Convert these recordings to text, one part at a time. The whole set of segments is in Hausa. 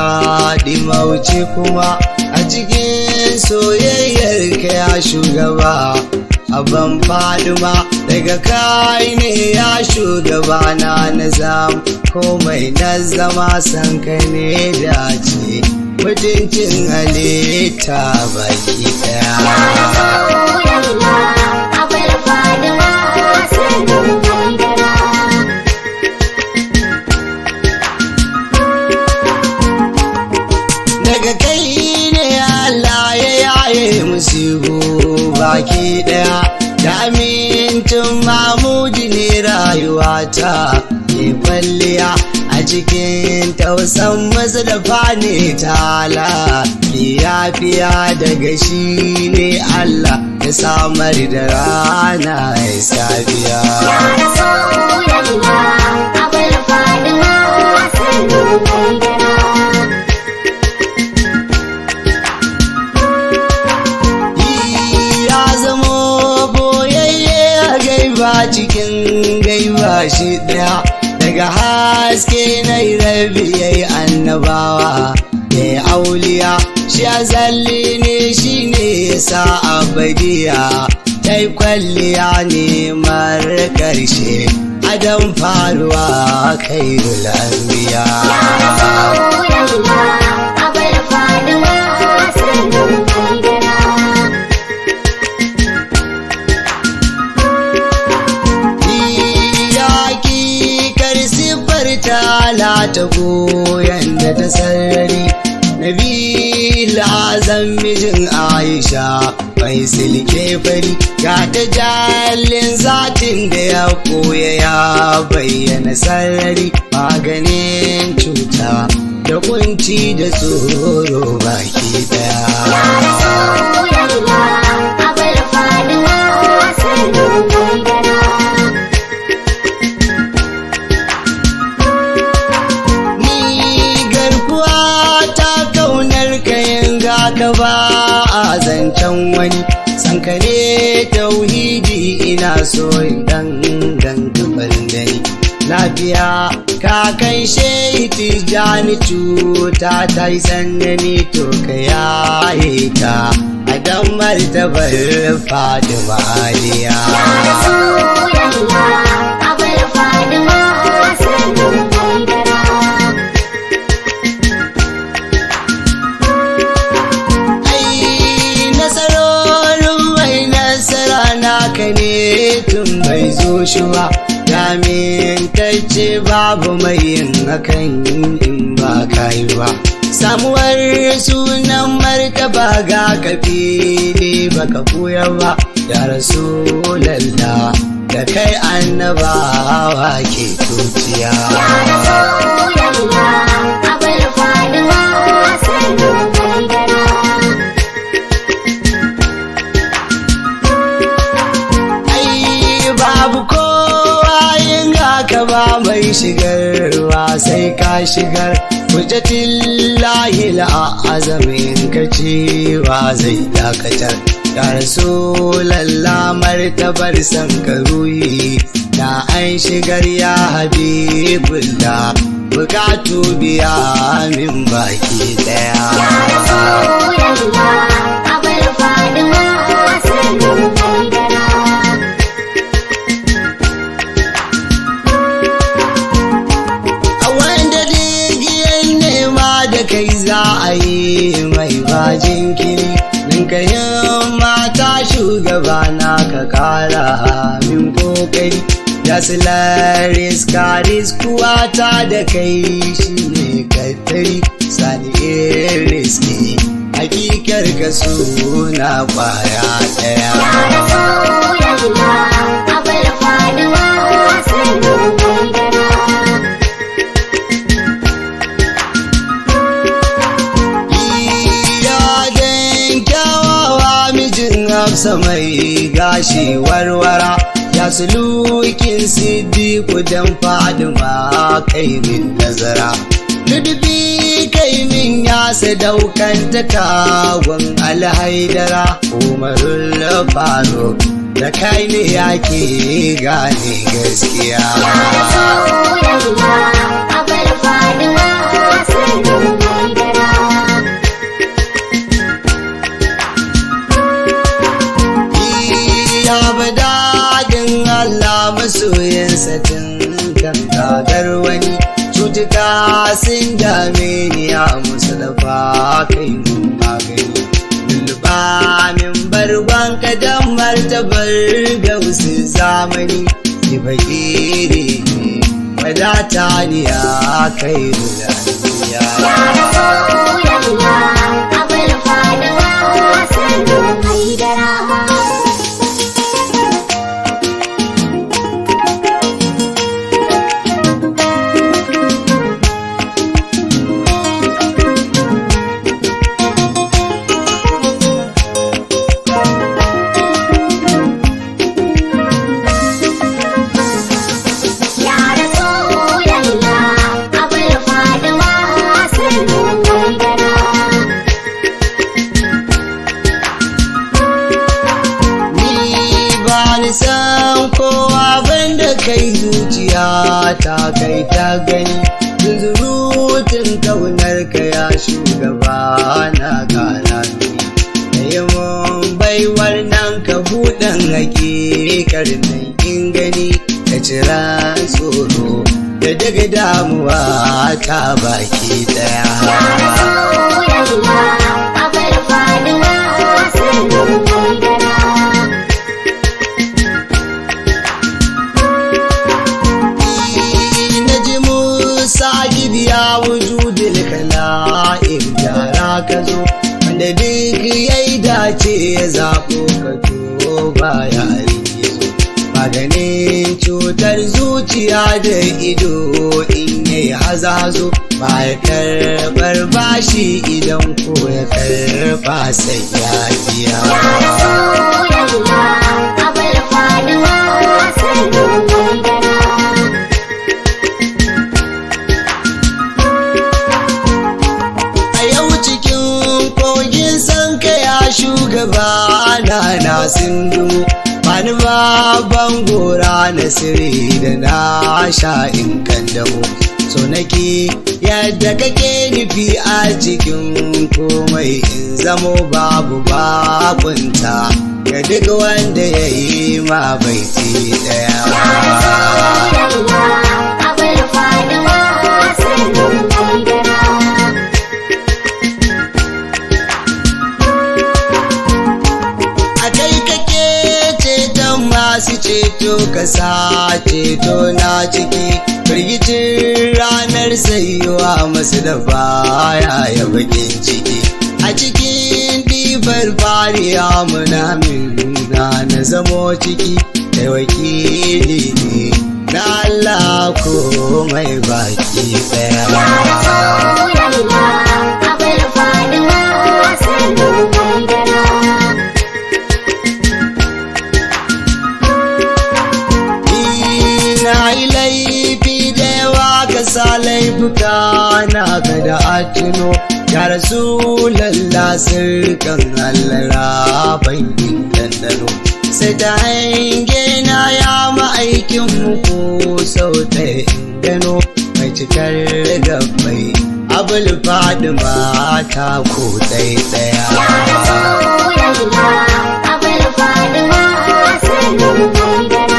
faɗi mauce kuma a cikin soyayyar ka ya shugaba abban faduma daga kai ne ya shugaba na nazam komai na zama san ka ne dace mutuncin halitta baki daya daga kai ne Allah ya yaye musibu baki daya da amincin mamudi ne rayuwata ke kwalliya a cikin tausan masu da fane tala fiya daga shi ne Allah ya samar da rana ya safiya ya zamo boyayye a gaiba cikin gaiba shi daya daga haske na rabi ya yi annabawa ya yi auliya shi azalli ne shi ne sa abadiya ta yi kwalliya ne mara karshe adam faruwa kai lambiya tala ta goyon da ta sarari Nabila azam mijin Aisha mai silke fari ga ta jalin zatin da ya koya ya bayyana sarari maganin cuta da kunci da tsoro baki daya. ka ba a zancen wani sankare tauhidi ina so dan dan gaban dani lafiya ka kai shehi tijani cuta ta yi sannani to ka yaye ta a dan martabar fadima aliya naka ne tun bai zo shi ba ce babu mai yin hakan in ba kai ba samuwar sunan martaba ga kafili baka koya ba ya rasulallah da kai annabawa ke tuciya ba mai shigarwa sai ka shigar hujjatin lahil a azamin ka cewa zai dakatar ya rasulallah martabar san karuyi na an shigar ya habibullah bukatu biya min baki daya ya rasulallah abar fadima sanin kai za a yi mai bajin kiri nan ka mata shugaba na ka kara min kokari ya silaris karis kuwata da kai shi ne kattari sani iris ne hakikar ka suna kwaya daya abar fadima sanin hafsa mai gashi warwara ya sulukin siddiku dan fadima kai min nazara Ludubi kai min ya sadaukan ta kagon alhaidara umarul faruk da kai ne yake gane gaskiya. Ya Rasulallah, abar fadima sanin tsadar wani cutuka sun dame ni a musulfa kai mun magani lulluɓa min barban kadan martabar gausu zamani ki fakiri wadata ni a kai Ya rulaniya Rasulallah, abul fadima sannu haidara. Ya Rasulallah, abul fadima sannu haidara. Ni ba ni san kowa banda kai zuciya ta kai ta gani zunzurutun kaunar ka ya shugaba na gara ni da yi mun baiwar nan ka buɗan hakikar nan in gani ka cira tsoro da daga damuwa ta baki Ya daya Rasulallah, abul fadima sannu haidara. na ji musa gidiya wujudil kala'in gyara ka zo wanda duk ya yi dace ya zaɓo ka to baya zo maganin cutar zuciya da ido in ya yi hazazo ba ya karɓar bashi idan ko ya karɓa sai ya biya Rasulallah, abul fadima sannu haidara. A yau cikin kogin san ya shugaba na na sindu Bani babban gora na sirri da na sha in kandamo So nake yadda kake nufi a cikin komai in zamo babu bakunta Ga duk wanda ya yi ma baiti daya Rasulallah, abul fadima sannu haidara. a kai kake ceton masu ceto ka sa ceto na ciki firgicin ranar sayuwa masu da baya ya bakin ciki a cikin ɗibar fariya muna minna na zamo ciki da wakili ne na Allah ko mai baki Ya ɗaya Rasulallah, abul fadima sannu haidara. na yi laifi da yawa ka sa laifuka na ka da atino ya rasu lalla sirkan hallara bankin dandano sai ta hange na ya ma'aikin muku sau ta gano mai cikar gabbai abul fadima ta ko ɗaya Ya Rasulallah, abul fadima sannu haidara.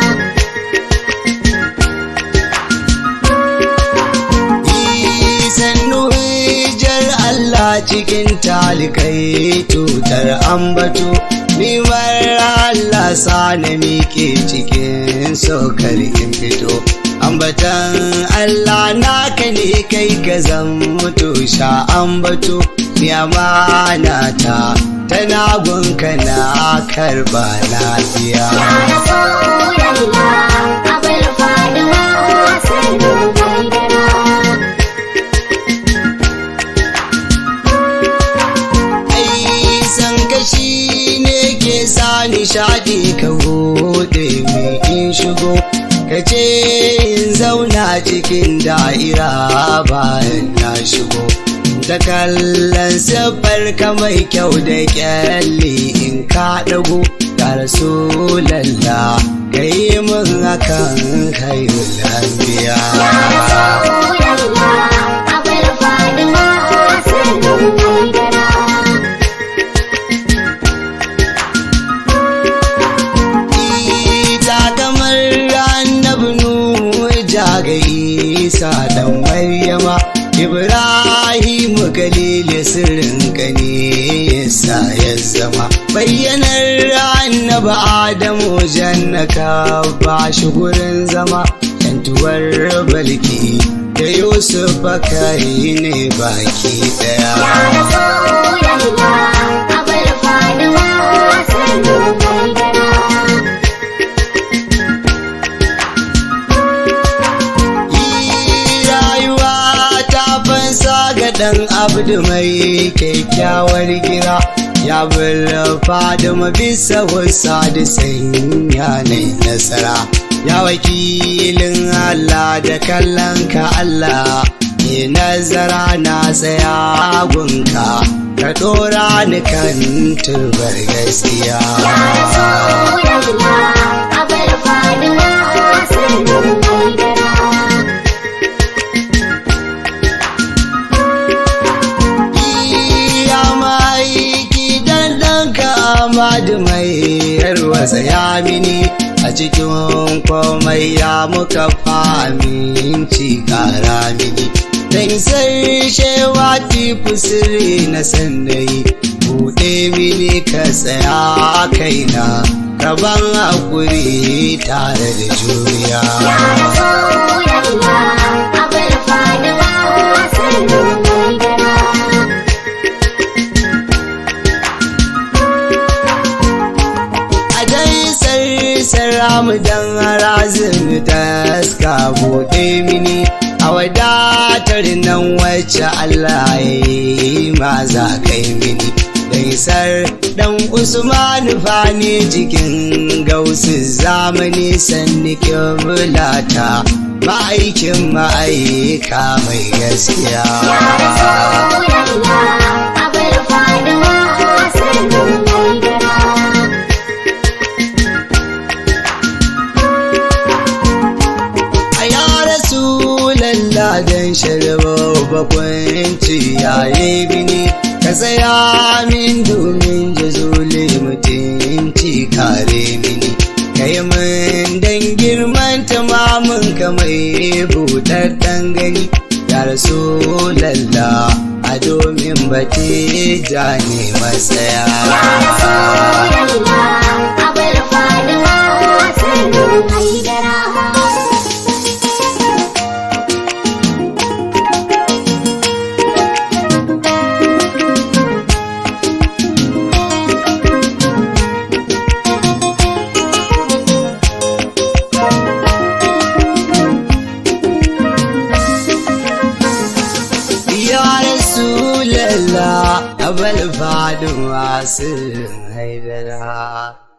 sannu hijar Allah cikin talikai tutar ambato nimar Allah sa na miƙe cikin saukar in fito ambatan Allah naka ne kai ka zan mutu sha ambato ni amana ta tana gunka na karba lafiya Ya Rasulallah, abul fadima sannu haidara. ai san kashi ne ke sa nishadi ka bude mai in shigo ka ce in zauna cikin da'ira bayan na shigo da kallon siffar ka mai kyau da kyalli in ka dago ya rasu lalla ka yi min hakan kai lambiya Rasulallah, abul fadima sannu haidara. ita kamar annabi nuhu hujja ga isa dan maryama ibrahim kalilu sirrin ka ne yasa ya zama bayyanar annaba adamu jannaka ba shi gurin zama yantuwar balki da yusuf kai ne baki daya Ya Rasulallah, abul Fadima, sannu haidara. rayuwa ta fansa ga ɗan abdu mai kyakkyawar gira ya bulfa da bisa wasa da sanya na nasara ya wakilin Allah da kallon ka Allah ne nazara na tsaya gunka ka ɗora ni kan turbar gaskiya Ya Rasulallah, abul Fadima, sannu haidara. ya maiki dan ɗanka Amadu mai yarwasa ya mini a cikin komai ya muka faminci kara mini dan sai shewa tifu sirri na sannai buɗe mini ka tsaya kaina kaban hakuri tare da juriya Ya Rasulallah, abul Fadima, sannu haidara. a dai sarsara mu dan harazin taska buɗe mini a wadatar nan wacce Allah ya yi ma za kai mini Daisar dan Usman fani cikin gausu zamani sanni mulata ma'aikin ma'aika mai gaskiya. Ya Rasulallah, abul Fadima, sannu haidara. a ya rasulallah dan sharba bakwanci yaye mini ka tsaya min domin jazuli mutunci kare mini kai min dan girman tamamin ka mai buɗaɗɗen gani ya rasulallah a domin bate ja ne matsaya Rasulallah, abul Fadima, sannu haidara. Ya Rasulallah, abal fadin wasu haidara.